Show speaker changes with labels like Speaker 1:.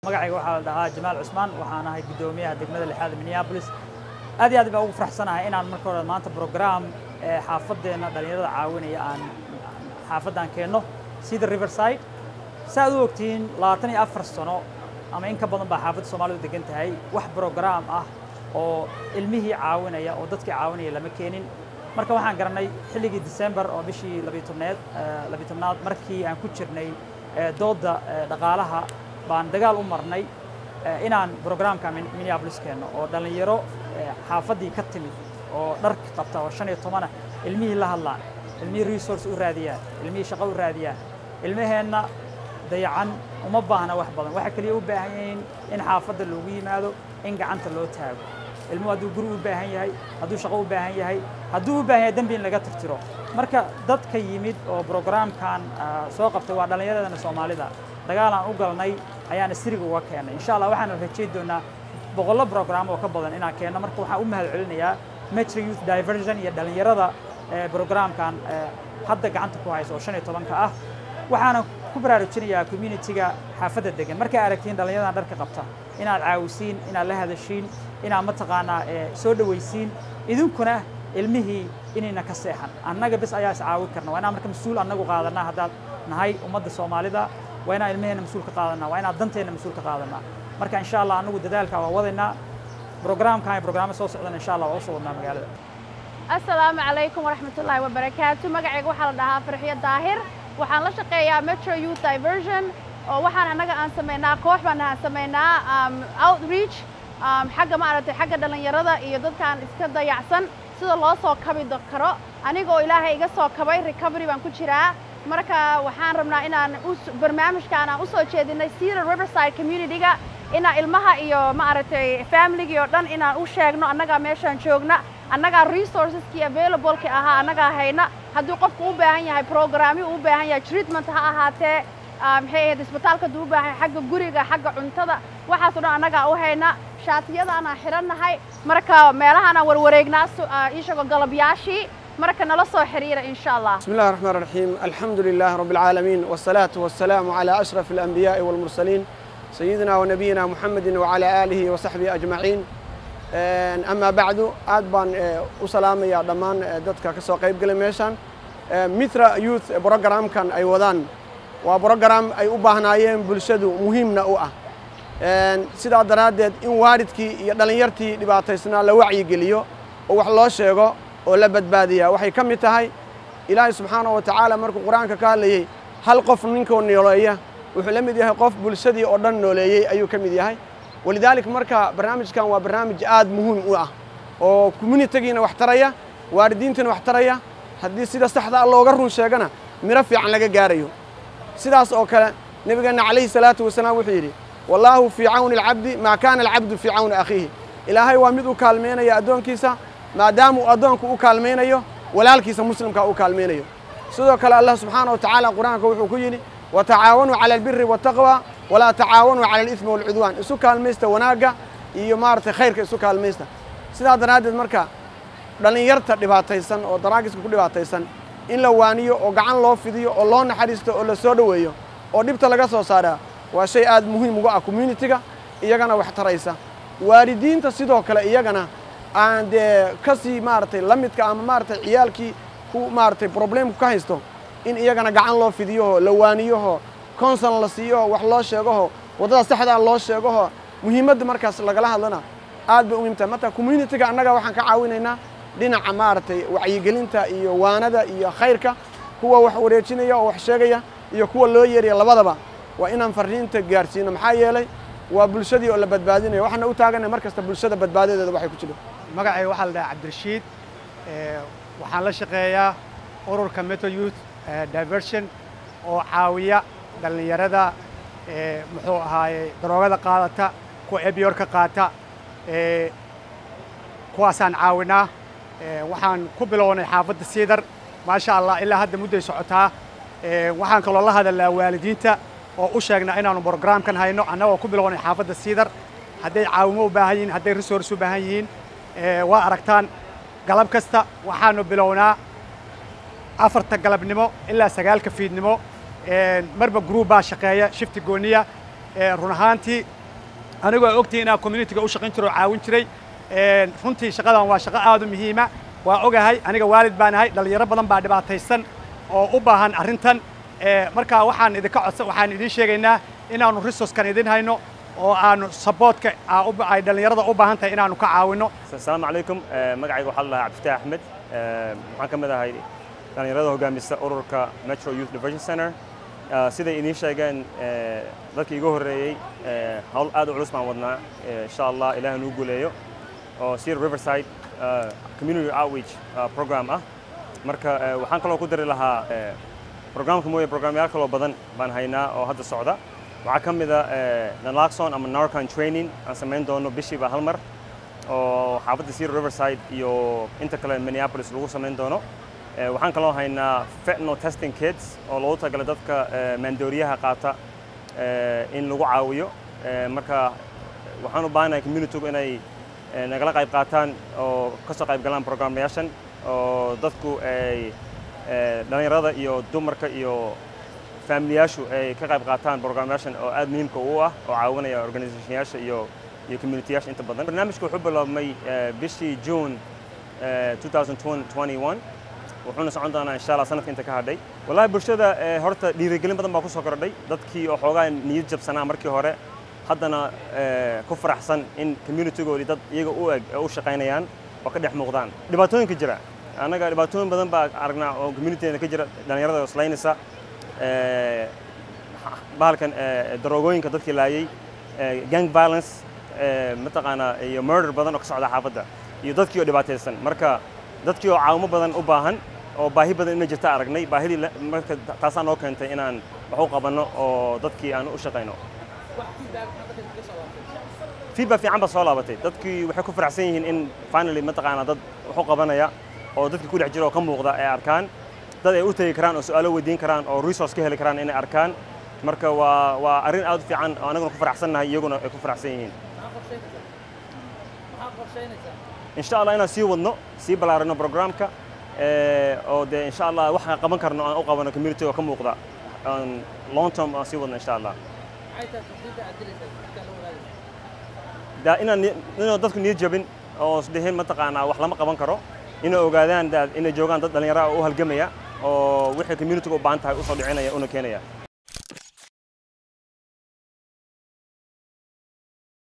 Speaker 1: magacayga waxaa la dhahaa jamaal cusmaan waxaan ahay guddoomiyaha degmada lixaad minneapolis aad iyo aad baan ugu faraxsanahay inaan marka hore maanta program xaafadeenna dhallinyarada caawinaya aan xaafaddan keenno sida riverside si aad u ogtihiin labaatan iyo afar sano ama in ka badan baa xaafadda soomaalidu degan tahay wax program ah oo ilmihii caawinaya oo dadkii caawinaya lama keenin marka waxaan garanay xilligii december oo bishii labiitobneed labiitobnaad markii aan ku jirnay doodda dhaqaalaha baan dagaal u marnay inaan programka minneapolis keenno oo dhallinyaro xaafaddii ka timid oo dharka qabta oo shan iyo tobanah ilmihii la hadlaan ilmihii resource u raadiyaan ilmihii shaqo u raadiyaan ilmaheenna dayacan uma baahna wax badan waxay kaliya u baahan yihiin in xaafadda loogu yimaado in gacanta loo taago ilmuhu hadduu guri u baahan yahay hadduu shaqo u baahan yahay hadduu u baahan yahay dembi in laga tirtiro marka dadka yimid oo programkan soo qabtay waa dhallinyaradana soomaalida dagaal aan u galnay ayaana siriga uga keennay insha allah waxaanu rajayn doonaa boqollo program oo ka badan inaan keenno marka waxaan u mahad celinayaa metro youth diversion iyo dhallinyarada programkan hadda gacanta ku haysa oo shan iyo tobanka ah waxaana ku baraarujinayaa communitiga xaafadda degan markay aragtiin dhallinyaradan dharka qabta inaad caawisiin inaad la hadashiin inaad mataqaanaa soo dhawaysiin idinkuna ilmihii inayna ka seexan annaga bes ayaa is caawin karna waa inaan marka mas-uul annagu qaadanaa haddaad nahay ummadda soomaalida waa inaan ilmaheenna mas-uul ka qaadanaa waa inaan danteenna mas-uul ka qaadanaa marka insha allah annagu dadaalka waa wadaynaa programkan iyo programma soo socdan insha allah waa usoo wadnaa magaalada
Speaker 2: assalaamu calaykum waraxmatullaahi wabarakaatu magacayga waxaa la dhahaa farxiyo daahir waxaan la shaqeeyaa metro youth diversion oo waxaan annaga aan samaynaa koox baan aan samaynaa outreach xagga maaragtay xagga dhallinyarada iyo dadkaan iska dayacsan sida loo soo kabi karo anigoo ilaahay iga soo kabay recovery baan ku jiraa marka waxaan rabnaa inaan barnaamijkaan aan u soo jeedinay cedar riverside communityga inaan ilmaha iyo maaragtay familygii oo dhan inaan u sheegno annagaa meeshaan joogna annagaa resourceskii availableki ahaa annagaa hayna hadduu qofku u baahan yahay programyo u baahan yahay treatment ha ahaatee maxay ahayd isbitaalka hadduu u baahan yahay xagga guriga xagga cuntada waxaasoo dhan annagaa u hayna shaatiyadaanaan xidhannahay marka meelahaanaan warwareegnaa ishagoo galabyaashii marka nala soo xiriira in sha allah
Speaker 3: بسم الله الرحمن الرحيم الحمد لله رب العالمين والصلاة والسلام على أشرف الأنبياء والمرسلين سيدنا ونبينا محمد وعلى آله وصحبه أجمعين أما بعد aad baan u salaamaya dhammaan dadka ka soo qayb galay meeshan mitra youth programkan ay wadaan waa program ay u baahnaayeen bulshadu muhiimna u ah sidaa daraaddeed in waalidkii iyo dhallinyartii dhibaataysnaa la wacyigeliyo oo wax loo sheego oo la badbaadiyaa waxay ka mid tahay ilaahay subxaanahu wa tacaala markuu qur-aanka ka hadlayey hal qof ninkoo nooleeya wuxuu la mid yahay qof bulshadii oo dhan nooleeyey ayuu ka mid yahay walidaalika marka barnaamijkan waa barnaamij aad muhiim u ah oo communitigiina wax taraya waalidiintiina wax taraya haddii sida saxda ah looga run sheegana miro fiican laga gaarayo sidaas oo kale nebigeenna calayhi salaatu wasalaam wuxuu yidhi wallaahu fii cawni alcabdi maa kaana alcabdu fii cawni akhiihi ilaahay waa mid u kaalmeynaya addoonkiisa maadaama uu addoonku u kaalmaynayo walaalkiisa muslimka u kaalmaynayo sidoo kale allah subxaana wa tacaala qur-aanka wuxuu ku yidhi watacaawanuu cala albiri waataqwa walaa tacaawanuu cala alismi walcudwaan isu kaalmaysta wanaagga iyo maaragtay khayrka isu kaalmaysta sidaa daraaddeed marka dhallinyarta dhibaataysan oo daraagiska ku dhibaataysan in la waaniyo oo gacan loo fidiyo oo loo naxariisto oo la soo dhoweeyo oo dhibta laga soo saaraa waa shay aad muhiim uga ah communitiga iyagana wax taraysa waalidiinta sidoo kale iyagana aan dee ka sii maaragtay la midka ama maaragtay ciyaalkii ku maaragtay problemku ka haysto in iyagana gacan loo fidiyoho la waaniyoho conson la siiyoho wax loo sheegoho waddada saxdaa loo sheegoho muhiimadda markaas lagala hadlana aad bay u muhiim tahay marka communitiga annaga waxaan ka caawinaynaa dhinaca maaragtay wacyigelinta iyo waanada iyo khayrka kuwa wax wareejinaya oo wax sheegaya iyo kuwa loo yeeraya labadaba waa inaan farriinta gaarsiino maxaa yeelay waa bulshadii oo la badbaadinayo waxaana u taaganay mar kasta bulshada badbaadadeeda waxay ku jiro
Speaker 4: magacayga waxaa la dhahaa cabdirashiid waxaan la shaqeeyaa ururka metro youth diversion oo caawiya dhallinyarada muxuu ahaaye daroogada qaadata kuwa ebyorka qaata kuwaasaan caawinaa waxaan ku bilownay xaafadda siidar maasha allah ilaa hadda mudday socotaa waxaan kaloo la hadalnaa waalidiinta oo u sheegnaa inaanu brogramkan hayno annagoo ku bilownay xaafadda siidar hadday caawimo u baahan yihiin hadday resource u baahan yihiin waa aragtaan galab kasta waxaanu bilownaa afarta galabnimo ilaa sagaalka fiidnimo marba group baa shaqeeya shifti gooniya run ahaantii anigoo ogtihi inaan communitiga u shaqayn jiro oo caawin jiray runtii shaqadan waa shaqo aad u muhiima waa ogahay aniga waalid baan ahay dhallinyaro badan baa dhibaataysan oo u baahan arrintan marka waxaan idinka codsan waxaan idiin sheegaynaa inaannu resourcekan idin hayno oo aanu supportka ay dhallinyarada u baahan tahay inaannu ka caawinno
Speaker 5: asalaamu calaykum magacayga waxaa la dhahaa cabdifatax axmed waxaan ka mid ahay dhallinyarada hogaamisa ururka metro youth diversion center siday idiin sheegeen dadkii iga horreeyey hawl aad u culus baan wadnaa insha allah ilaah nuu guuleeyo oo sir riverside community outreach program ah marka waxaan kaloo ku dari lahaa programka mooye programyaal kaloo badan baan haynaa oo hadda socda waxaa ka mid a naloxon ama narcon training aan samayn doono bishiiba hal mar oo xaafadda sir riverside iyo inta kale minneapolis lagu samayn doono waxaan kaloo haynaa fentanyl testing kits oo loogu talagalay dadka maandooriyaha qaata in lagu caawiyo marka waxaan u baahanahay communitygu inay nagala qayb qaataan oo ka soo qayb galaan programmayaashan oo dadku ay dhallinyarada iyo dumarka iyo faamiliyaashu ay ka qayb qaataan programmayaashan oo aad muhiimka u ah oo caawinaya organizationyaasha iyo iyo communityyaasha inta badan barnaamijka wuxuu biloobmay bishii june 2021 wuxuuna socon doonaa insha allah sanadka inta ka hadhay wallahi bulshada horta dhiirigelin badan baa ku soo kordhay dadkii oo xoogaa niyad jabsanaa markii hore haddana ku faraxsan in communitygoodii dad iyaga u eg u shaqaynayaan oo ka dhex muuqdaan dhibaatooyinka jira annaga dhibaatooyin badan baa aragnaa oo communityda ka jira dhallinyarada islaynaysa bahalkan daroogooyinka dadkii laayay gang violence mataqaanaa iyo murder badan oo ka socda xaafadda iyo dadkii oo dhibaataysan marka dadkii oo caawimo badan u baahan oo baahi badan inay jirta aragnay baahidii marka taasaa noo keentay inaan wax u qabanno oo dadkii aan u shaqayno feedback fiican baa soo laabatay dadkii waxay ku faraxsan yihiin in finally mataqaanaa dad wax u qabanaya oo dadkii ku dhex jira oo ka muuqda ay arkaan dad ay u tegi karaan oo su'aalo weydiin karaan oo resource ka heli karaan inay arkaan marka waa waa arrin aad u fiican oo anaguna ku faraxsannahay iyaguna ay ku faraxsan yihiin insha allah inaan sii wadno sii ballaarino programka oo dee insha allah waxaan qaban karno aan u qabano community oo ka muuqda long term aan sii wadno insha allah inaan inaan dadku niyad jabin oo isdhihin mataqaanaa wax lama qaban karo inay ogaadaan inay joogaan dad dhallinyaro ah oo u halgamaya oo wixii community u baahan tahay u soo dhicinaya una keenaya